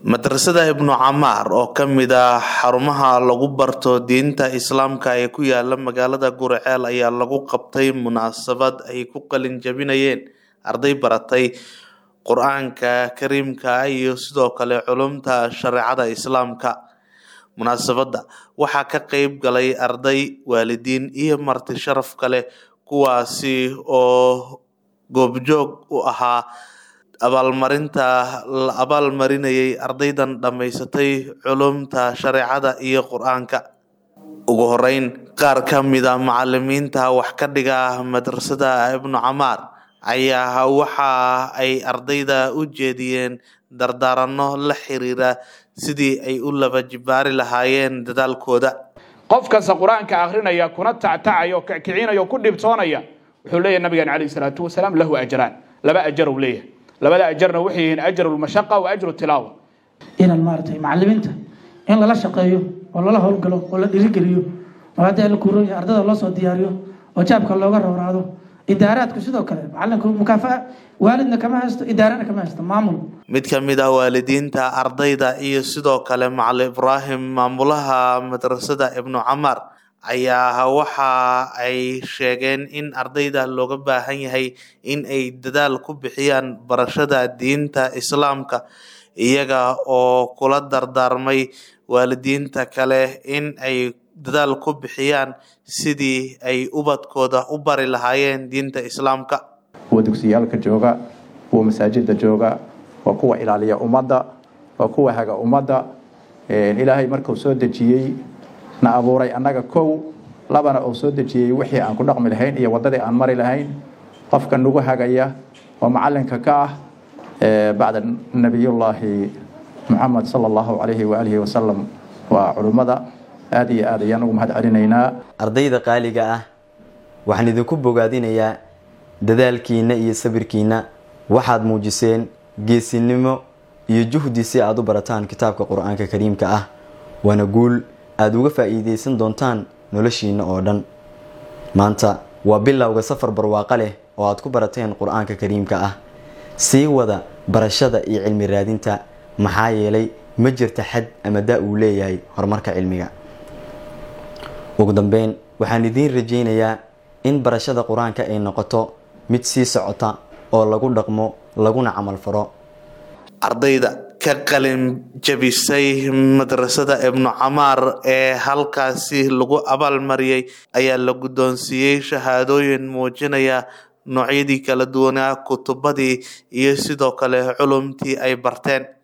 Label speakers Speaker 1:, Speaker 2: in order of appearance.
Speaker 1: madrasada ibnu camaar oo ka mid ah xarumaha lagu barto diinta islaamka ee ku yaala magaalada guriceel ayaa lagu qabtay munaasabad ay ku qalin jabinayeen arday baratay qur-aanka kariimka iyo sidoo kale culumta shareecada islaamka munaasabadda waxaa ka qeyb galay arday waalidiin iyo marti sharaf kale kuwaasi oo goobjoog u ahaa abaalmarinta la abaalmarinayay ardaydan dhammaysatay culumta shareecada iyo qur-aanka ugu horeyn qaar ka mida macalimiinta wax ka dhiga madrasada ibnu camaar ayaa waxa ay ardayda u jeediyeen dardaaranno la xiriira sidii ay u laba jibaari lahaayeen dadaalkooda
Speaker 2: qof kasta qur-aanka akrinaya kuna tactacaya o kicinaya o ku dhibtoonaya wuxuu leeyahy nabigeena calayh isalaatu wasalaam lahu ajraan laba ajar uu leeyahay labada ajarna waxay yihiin ajru lmashaqa wa ajru tilaawa
Speaker 3: inaan maaragtay macalimiinta in lala shaqeeyo oo lala howlgalo oo la dhiirigeliyo oo haddii la kuurooya ardada loo soo diyaariyo oo jaabka looga rawraado idaaraadku sidoo kale macalinku mukaafa waalidna kama haysto idaarana kama haysto maamul
Speaker 1: mid ka mid ah waalidiinta ardayda iyo sidoo kale macalin ibraahim maamulaha madrasada ibnu camaar ayaa waxa ay sheegeen in ardayda looga baahan yahay in ay dadaal ku bixiyaan barashada diinta islaamka iyaga oo kula dardaarmay waalidiinta kale in ay dadaal ku bixiyaan sidii ay ubadkooda u bari lahaayeen diinta islaamka
Speaker 4: kuwa dugsiyaalka jooga kuwa masaajida jooga waa kuwa ilaaliya ummadda waa kuwa haga ummadda ilaahay markuu soo dejiyey na abuuray annaga kow labana uu soo dejiyey wixii aan ku dhaqmi lahayn iyo waddadii aan mari lahayn qofka nagu hagaya oo macalinka ka ah bacda nabiyullaahi muxamed sala allahu calayhi waalihi wasalam waa culummada aada iyo aad ayaan ugu mahad celinaynaa
Speaker 5: ardayda qaaliga ah waxaan idinku bogaadinayaa dadaalkiinna iyo sabirkiinna waxaad muujiseen geesinimo iyo juhdi si aad u barataan kitaabka qur-aanka kariimka ah waana guul aada uga faa'iidaysan doontaan noloshiinna oo dhan maanta waa bilowga safar barwaaqo leh oo aad ku barateen qur-aanka kariimka ah sii wada barashada iyo cilmi raadinta maxaa yeelay ma jirta xad ama daa uu leeyahay horumarka cilmiga ugu dambeyn waxaan idiin rajaynayaa in barashada qur-aanka ay noqoto mid sii socota oo lagu dhaqmo laguna camal faro
Speaker 1: ardayda ka qalin jabisay madrasada ibnu camaar ee halkaasi lagu abaalmariyay ayaa la guddoonsiiyey shahaadooyin muujinaya noocyadii kala duwanaa kutubadii iyo sidoo kale culumtii ay barteen